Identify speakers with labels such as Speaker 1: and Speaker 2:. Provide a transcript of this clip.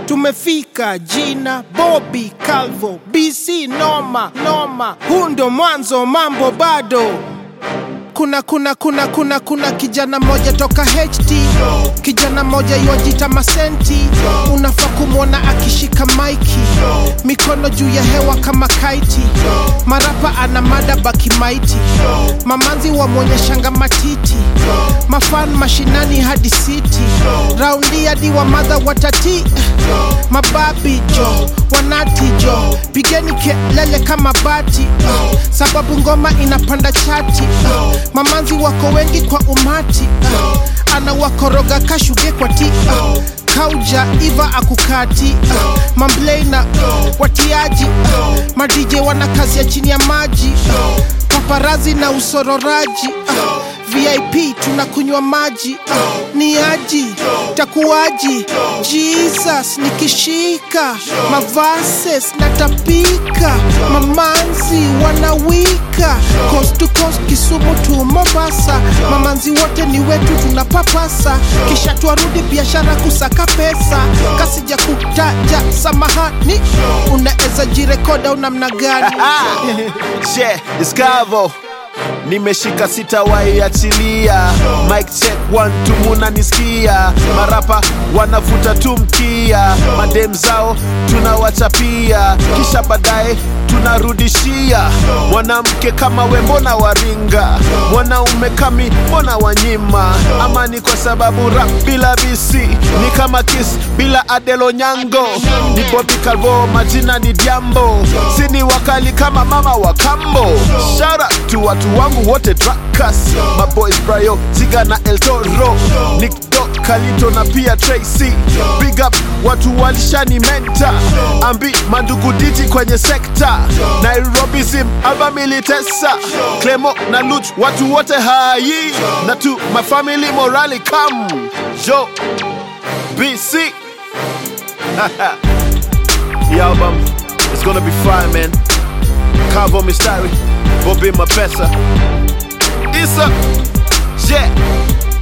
Speaker 1: tumefika jina Bobby Calvo BC noma noma, huu ndo mwanzo, mambo bado kuna kuna kuna kuna kuna kijana moja toka HT kijana moja yuajita masenti unafaa kumwona akishika maiki mikono juu ya hewa kama kaiti marapa ana mada baki maiti mamanzi wamwonyeshanga matiti mafan mashinani hadi siti raundi hadi wa madha watati mababi jo wanati jo pigeni kelele kama bati sababu ngoma inapanda chati mamanzi wako wengi kwa umati uh, anawakoroga kashuge kwa ti uh, kauja iva akukati uh, mambleina uh, watiaji uh, madije wana kazi ya chini ya maji uh, paparazi na usororaji uh, vip tunakunywa maji uh, ni aji takuaji jesus nikishika mavases natapika mamanzi wanawika coast to coast kisumu tu mombasa mamanzi wote ni wetu tunapapasa kisha twarudi biashara kusaka pesa kasija kutaja samahani unaweza jirekoda unamna gani
Speaker 2: yeah, Discover nimeshika sitawahi achilia mic check one two munanisikia marapa wanavuta tu mkia madem zao tunawachapia kisha baadaye tunarudishia mwanamke kama we mbona waringa mwanaume kami mbona wanyima ama ni kwa sababu rap bila bisi ni kama kis bila adelo nyango ni Bobby Calvo majina ni diambo sini wakali kama mama wa kambo shout out to watu wangu wote trackers maboys Brayo Ziga na El Toro Nick Dog Kalito na pia Tracy big up watu walishani menta ambi mandugu diti kwenye sekta Nairobi zim alba militesa Clemo na Luch watu wote hai na tu my family morali come yo BC The album is gonna be fine man Calvo Mistari Bobby Mapesa Isa Yeah